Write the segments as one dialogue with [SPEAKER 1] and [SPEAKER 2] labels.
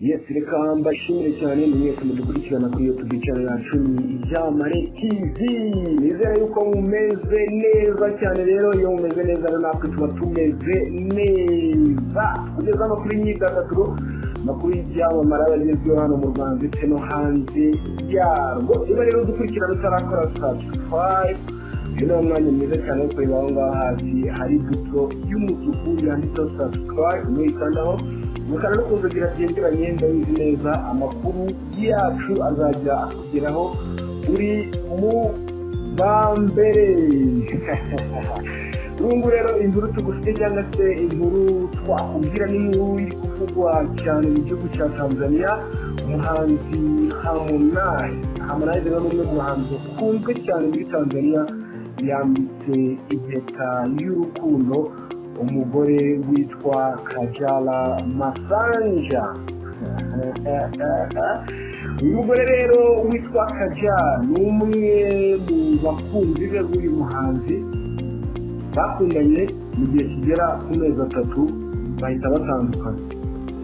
[SPEAKER 1] yes reka mbashimire cyane mwese mudukurikirana kuri iyo tubicara yacu ni ibyamare tv nizere yuko mumeze neza cyane rero iyo mumeze neza rero natwe tuba tumeze neza kugeza amakuru y'imyidagaduro amakuru y'ibyamamare aba agezweho hano mu rwanda ndetse no hanze yarwo niba rero dukurikirana utarakora subscribe uyu ni umwanya mwiza cyane wo kureba aho ngaho hasi hari ifoto y'umutuku yanditseho subscribe muyikandaho mukana no kuzagira byegeranye ndabizi neza amakuru yacu azajya akugeraho uri mu bambere urungu rero inkuru tugusize cyangwa se inkuru twakubwira n'inkuru iri kuvugwa cyane mu gihugu cya tanzania umuhanzi harmonize harmonize rero ni umwe mu bahanzi bakunzwe cyane muri tanzania yambitse impeta y'urukundo umugore witwa kajala masanja uyu mugore rero witwa kajala ni umwe mu bakunzi be b'uyu muhanzi bakundanye mu gihe kigera ku mezi atatu bahita batandukana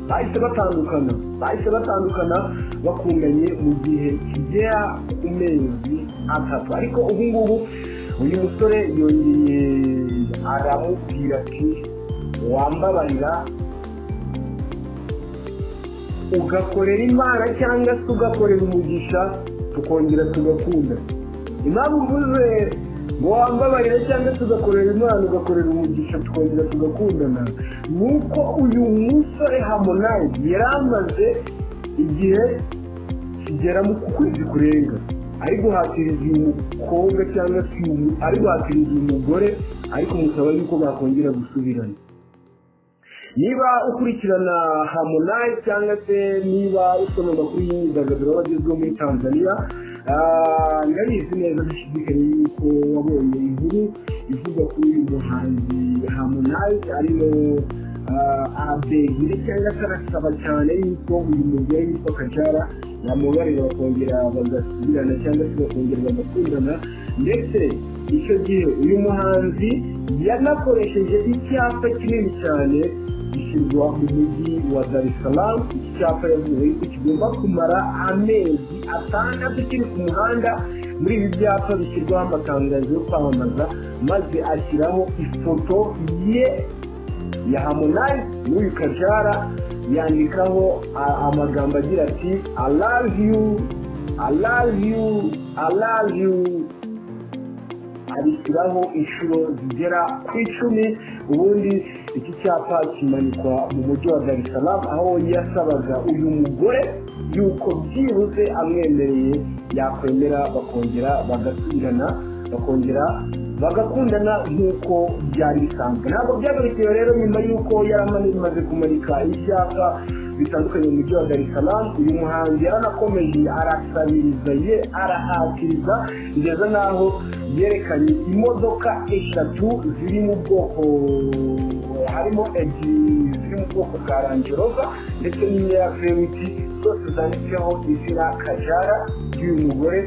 [SPEAKER 1] bahise batandukana bahise batandukana bakundanye mu gihe kigera ku mezi atatu ariko ubu ngubu uyu musore yongeye aramubwira ati wambabarira ugakorera imana cyangwa se ugakorera umugisha tukongera tugakunda impamvu mvuze ngo wambabarire cyangwa se ugakorera imana ugakorera umugisha tukongera tugakundana ni uko uyu musore hamonayizi yari amaze igihe kigera mu kwezi kurenga ari guhatiriza uyu mukobwa cyangwa se uyu ari guhatiriza uyu mugore ariko musaba yuko bakongera gusubirana niba ukurikirana harmonize cyangwa se niba usoma amakuru y'imyidagaduro y'abagezweho muri tanzania ndabizi neza dushidikanye yuko wabonye inkuru ivuga kuri uyu muhanzi harmonize arimo arabegire cyangwa se arasaba cyane yuko uyu mugore witwa kajara yamubarira bakongera bagasubirana cyangwa se bakongera bagakundana ndetse icyo gihe uyu muhanzi yanakoresheje icyapa kinini cyane gishyirwa mu mujyi wa dar es salaam iki cyapa yavuze yuko kigomba kumara amezi atandatu kiri ku muhanda muri ibi byapa bishyirwaho amatangazo yo kwamamaza maze ashyiraho ifoto ye ya harmonize n'uyu kajara yandikaho amagambo agira ati i love you i love you i love you abishyiraho inshuro zigera ku icumi ubundi iki cyapa kimanikwa mu mujyi wa dar es salaam aho yasabaga uyu mugore yuko byibuze amwemereye yakwemera bakongera bagasubirana bakongera bagakundana nk'uko byari bisanzwe ntabwo byagarukiwe rero nyuma y'uko yari amaze kumanika ibyapa bitandukanye mu mujyi wa dar es salaam uyu muhanzi yaranakomeje arasabiriza ye arahatiriza kugeza n'aho yerekanye imodoka eshatu ziri mu bwoko harimo ebyiri ziri mu bwoko bwa rangerova ndetse n'imwe ya vewiti zose zanditseho izina kajara ry'uyu mugore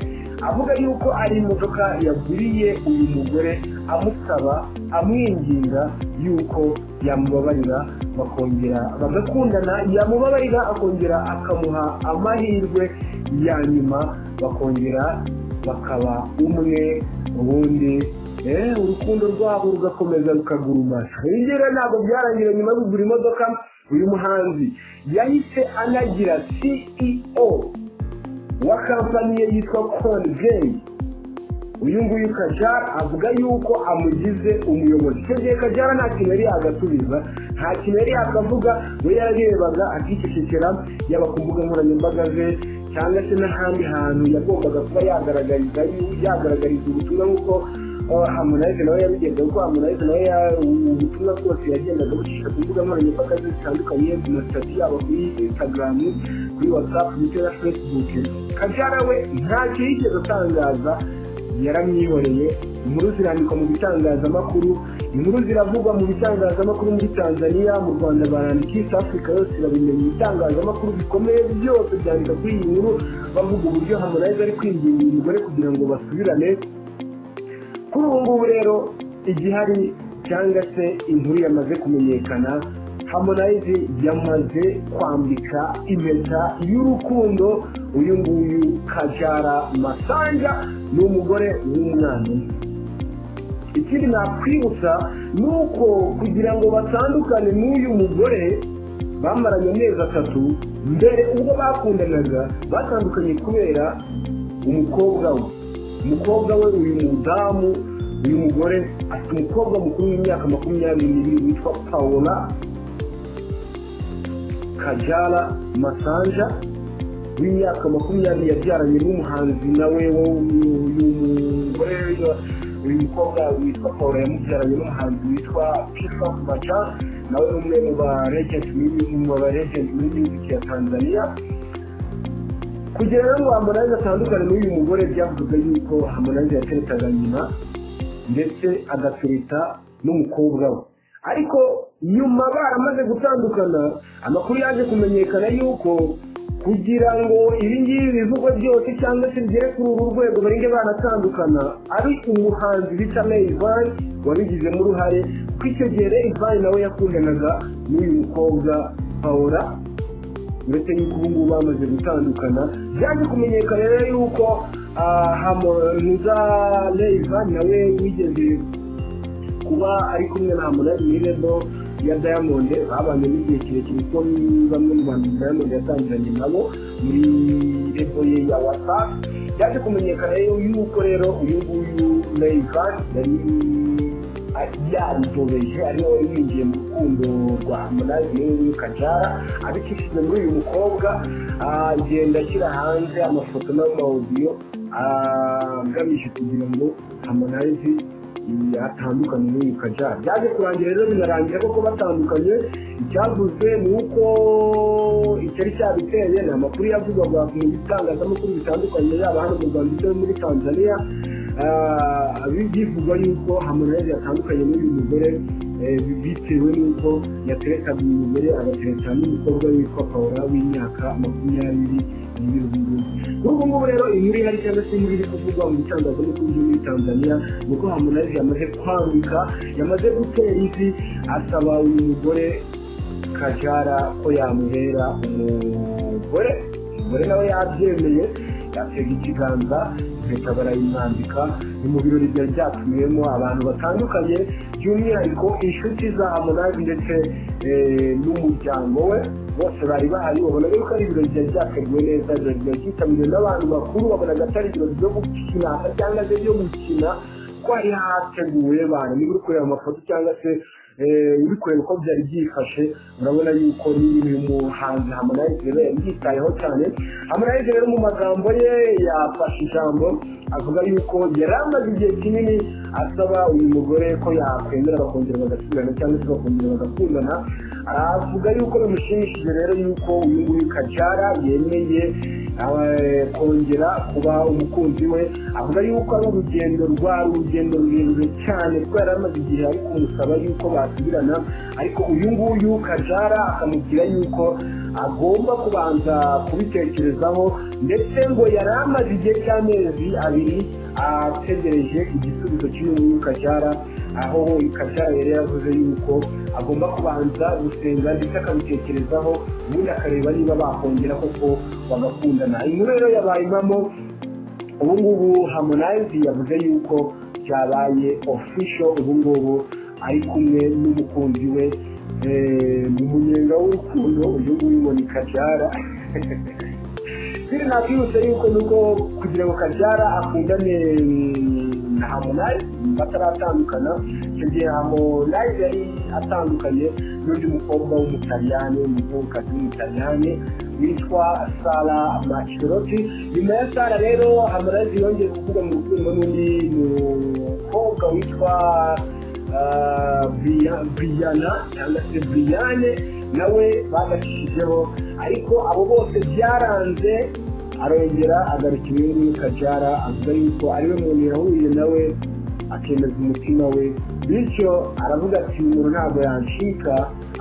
[SPEAKER 1] avuga yuko ari imodoka yaguriye uyu mugore amusaba amwinginga yuko yamubabarira bakongera bagakundana yamubabarira akongera akamuha amahirwe ya nyuma bakongera bakaba umwe ubundi urukundo rwabo rugakomeza rukagurumana rero ntabwo byarangira nyuma yo kugura imodoka uyu muhanzi yahise anagira ceo wa kampani ye yitwa konigeni uyu nguyu kajara avuga yuko amugize umuyobozi icyo gihe kajara nta kintu yari yagasubiza nta kintu yari yakavuga we yarebaga akicecekera yaba ku mbuga nkoranyambaga ze cyangwa se n'ahandi hantu yagombaga kuba yagaragariza yagaragariza ubutumwa nk'uko hamunayize nawe yabigenza kuko hamunayize nawe ubutumwa bwose yagendaga bucisha ku mbuga nkoranyambaga ze zitandukanye ku masitati yabo kuri instagram kuri whatsapp ndetse na facebook kajara we ntacyo yigeze atangaza yaramwihoreye inkuru zirandikwa mu bitangazamakuru inkuru ziravugwa mu bitangazamakuru muri tanzania mu rwanda barandika east africa yose irabimenya ibitangazamakuru bikomeye byose byandika kuri iyi nkuru bavuga uburyo hamunayize ari kwinginga uyu mugore kugira ngo basubirane kuri ubu ngubu rero igihari cyangwa se inkuru yamaze kumenyekana hamonayize yamaze kwambika impeta y'urukundo uyu nguyu kajara masanja ni umugore w'umwana umwe ikindi nakwibutsa ni uko kugira ngo batandukane n'uyu mugore bamaranye amezi atatu mbere ubwo bakundanaga batandukanye kubera umukobwa we umukobwa we uyu mudamu uyu mugore afite umukobwa mukuru w'imyaka makumyabiri n'ibiri witwa paola kajara masanja w'imyaka makumyabiri yabyaranye n'umuhanzi nawe uyu mugore uyu mukobwa witwa paul yamubyaranye n'umuhanzi witwa pifa baca nawe ni umwe mu baregenti muri muziki ya tanzania kugira rero ngo harmonize atandukane n'uyu mugore byavuzwe yuko harmonize yateretaga nyina ndetse agatereta n'umukobwa we ariko nyuma baramaze gutandukana amakuru yaje kumenyekana yuko kugira ngo ibingibi bivugwe byose cyangwa se bigere kuri uru rwego barenge banatandukana ari umuhanzi bita Ivan wabigizemo uruhare kuko icyo gihe Ivan nawe yakundanaga n'uyu mukobwa paula uretse yuko ubu ngubu bamaze gutandukana byaje kumenyekana rero yuko hamuza Ivan nawe wigeze kuba ari kumwe na hamunazi mirebo ya diamond babanye n'igihe kirekire kuko bamwe mu bantu diamond yatangiranye nabo muri repo ye ya wasafi byaje kumenyekana rero yuko rero uyu nguyu rayvan yari yaritobeje ariho yinjiye mu rukundo rwa harmonize n'uyu kajara abicishije muri uyu mukobwa agenda ashyira hanze amafoto n'amawudiyo agamije kugira ngo harmonize atandukanye n'uyu kajara byaje kurangira rero binarangira koko batandukanye icyavuzwe ni uko icyari cyabiteye ni amakuru yavugwaga mu bitangazamakuru bitandukanye yaba hano mu rwanda ndetse no muri tanzania bivugwa yuko harmonize yatandukanye n'uyu mugore bitewe n'uko yaterekaga uyu mugore agatereka n'umukobwa witwa paula w'imyaka makumyabiri kuri ubu ngubu rero inkuru ihari cyangwa se inkuru iri kuvugwa mu bitangazamakuru byo muri tanzania ni uko harmonize yamaze kwaruka yamaze gutera ivi asaba uyu mugore kajara ko yamuhera umugore umugore nawe yabyemeye yatega ikiganza impeta barayimwambika ni mu birori byari byatumiwemo abantu batandukanye by'umwihariko inshuti za harmonize ndetse n'umuryango we bose bari bahari babona yuko ari ibirori byari byateguwe neza biba byitabiriwe n'abantu bakuru babonaga atari ibirori byo gukina cyangwa se byo gukina ko hari hateguwe bantu niba uri kureba amafoto cyangwa se uri kureba uko byari byifashe urabona yuko uyu muhanzi harmonize rero yabyitayeho cyane harmonize rero mu magambo ye yafashe ijambo avuga yuko yari amaze igihe kinini asaba uyu mugore ko yakwemera bakongera bagasubirana cyangwa se bakongera bagakundana avuga yuko bimushimishije rero yuko uyu nguyu kajara yemeye kongera kuba umukunzi we avuga yuko ari urugendo rwari urugendo rurerure cyane kubera yari amaze igihe ari kumusaba yuko basubirana ariko uyu nguyu kajara akamubwira yuko agomba kubanza kubitekerezaho ndetse ngo yari amaze igihe cy'amezi abiri ategereje igisubizo cy'uyu kajara aho kajara yari yavuze yuko agomba kubanza gusenga ndetse akabitekerezaho ubundi akareba niba bakongera koko bagakundana inkuru rero yabaye impamo ubu ngubu harmonize yavuze yuko byabaye ofisho ubu ngubu ari kumwe n'umukunzi we mu munyenga w'urukundo uyu nguyu ngo ni kajara nakwibutsa yuko nuko kugira ngo kajara akundane na harmonize bataratandukana icyo gihe harmonize yari atandukanye n'undi mukobwa w'umutaliyani w'umuzungukazi w'umutaliyani witwa sara maciroti nyuma ya sara rero harmonize yongeye kuvuga mu rukundo n'undi mukobwa witwa buriyana cyangwa se buriyane nawe bagacishyijeho ariko abo bose byaranze arongera agarukira uyu nguyu kajara avuga yuko ariwe muntu yahuye nawe akemeza umutima we bityo aravuga ati umuntu ntabwo yancika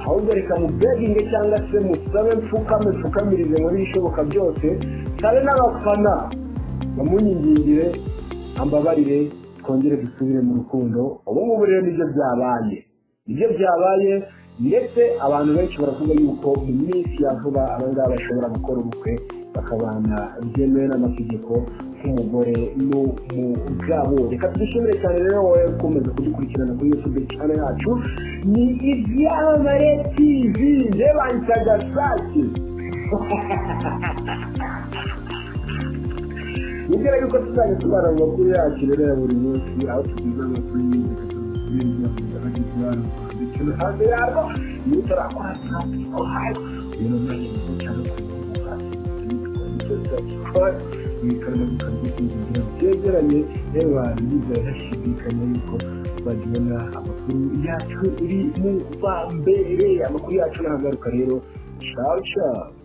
[SPEAKER 1] ahubwo reka mubeginge cyangwa se musabe mfukame mfukamirize muri ibishoboka byose sabe n'abafana bamunyingingire ambabarire twongere dusubire mu rukundo ubu ngubu rero nibyo byabaye nibyo byabaye ndetse abantu benshi baravuga yuko mu minsi ya vuba abangaba bashobora gukora ubukwe bakabana byemewe n'amategeko nk'umugore n'umugabo reka twishimire cyane rero wowe ukomeza kudukurikirana kuri yutube cyane yacu ni ibyamare tivi ntibahitaga sake nibwira yuko tuzajya tubara mu makuru yacu rero ya buri munsi aho tugize amakuru y'imyaka ndetse no hanze yarwo iyo utarakora turakuhaye rero nawe ni cyane kuvuga byegeranye y'abantu bizeye hashidikanya yuko bagibona amakuru yacu uri mu mbere amakuru yacu n'ahagaruka rero ciao ciao